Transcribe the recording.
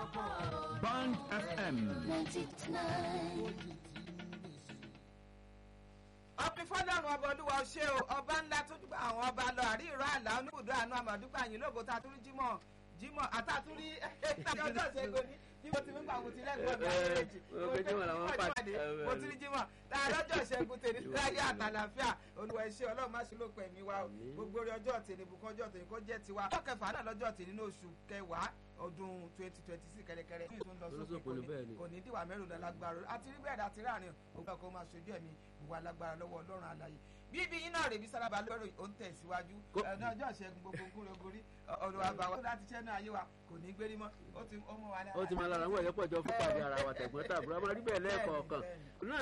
Band FM. ọpẹ́ fọ́lọ́run ọba olúwa ó ṣe o ọba ńlá tó dúpẹ́ àwọn ọba lọ àrí ìró àlà oníbùdó àánú àmọ̀dúpẹ́ àyìn lógo tá a tún rí jímọ̀ jímọ̀ àtàtúrí ọjọ́ ìṣẹ́gun ní jímọ̀ tí mímọ̀ àwọn ti lẹ́gbọ̀n mi àwọn méjì mo ti rí jímọ̀ tá a lọ́jọ́ ìṣẹ́gun tèmi láyé àtàlàfíà olúwa ẹ ṣé ọlọ́run má ṣe ló pẹ̀ mí wá o gbogbo orí ọjọ́ tèmi bùkún ọjọ́ tèmi kó jẹ́ tiwa ọjọ́ kẹfà náà lọ́jọ́ tèmi ní oṣù kẹwàá ọdún twenty twenty six kẹrẹkẹrẹ ní ìtún lọ sókè kò ní kò ní dìwà mẹ́rin lálágbára àti rí bẹ́ẹ̀ àti ráàrin ògbà kan máa ṣojú ẹ̀mí ìwà lágbára lọ́wọ́ ọlọ́run àlàyé bíbí yín náà rèébi sálábà lórí ó ń tẹ̀síwájú ẹ̀ẹ́dọ́ ọjọ́ ìṣẹ́gun gbogbo gúnrogórí ọ̀rọ̀ àbáwá tó láti ṣẹ́ náà ayé wa kò ní gbérí mọ́ ó ti mọ́ wa ní. ó ti máa lára àwọn ẹ̀yẹ́pọ̀ jọ fún pàdé ara wa tẹ̀gbọ́n tàbúrò a máa rí bẹ́ẹ̀ lẹ́ẹ̀kọ̀ọ̀kan